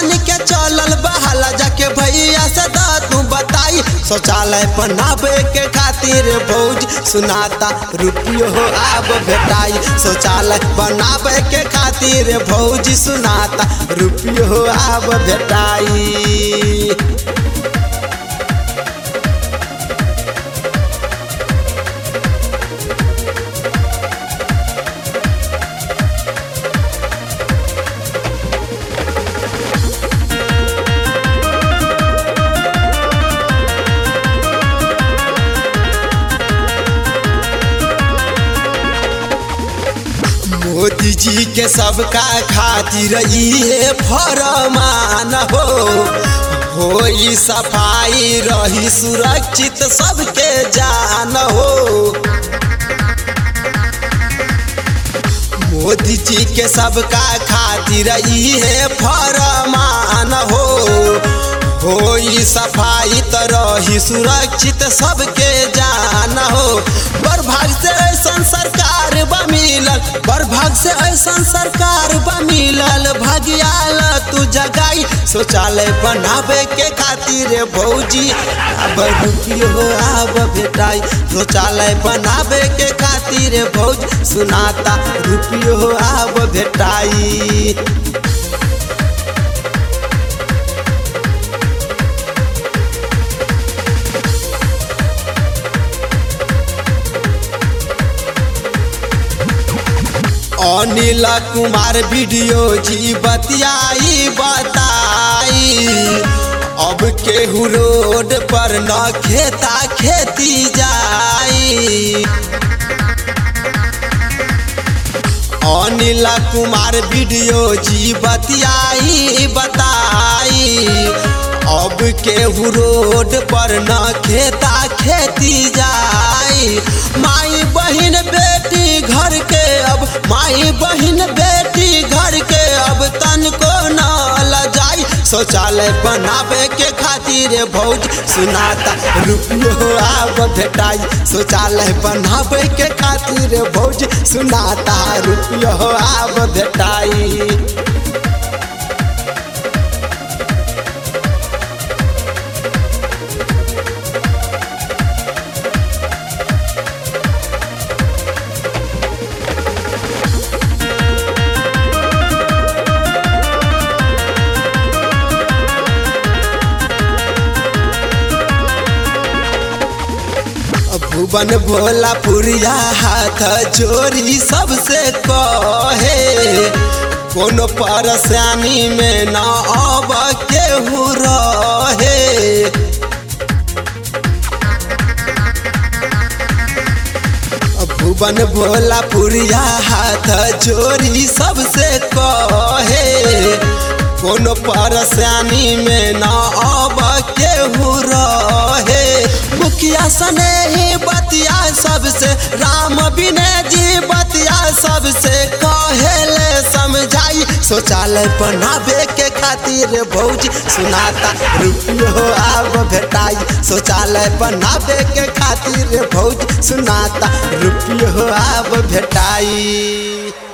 जान के चलल बहाला जाके भैया से दा तू बताई शौचालय बनावे के खातिर भौज सुनाता रुपियो हो आब भेटाई शौचालय बनावे के खातिर भौज सुनाता रुपियो हो आब भेटाई मोदी जी के सबका खातिर इहे फरमान हो होई सफाई रही सुरक्षित सबके जान हो मोदी जी के सबका खातिर इहे फरमान हो होई सफाई त रही सुरक्षित सबके जान हो बड़ भाग से ऐसन सरकार बा मिलल बड़ भाग से ऐसन सरकार बा मिलल भगियाल तू जगाई शौचालय बनावे के खातिर भौजी अब रुपियो आब भेटाई शौचालय बनावे के खातिर भौज सुनाता रुपियो आब भेटाई अनिल कुमार वीडियो जी बतियाई बताई अब केहू रोड पर न खेता खेती जाई अनिल कुमार वीडियो जी बतियाई बताई अब केहू रोड पर न खेता खेती जाई माई बहिन बेटी घर के अब माई बहिन बेटी घर के अब तन को न लजाई शौचालय बनावे के खातिर भौज सुनाता रुपियो आब भेटाई शौचालय बनावे के खातिर भौज सुनाता रुपियो आब भेटाई भुवन भोला पुरिया हाथ जोड़ी सबसे कहे कोनो परेशानी में न अब केहू रहे भुवन भोला पुरिया हाथ जोड़ी सबसे कहे कोनो परेशानी में न अब केहू रहे मुखिया सने ही बतिया सबसे राम विनय जी बतिया सबसे कहेले समझाई शौचालय बनावे के खातिर भौज सुनाता रुपियो आब भेटाई शौचालय बनावे के खातिर भौज सुनाता रुपियो आब भेटाई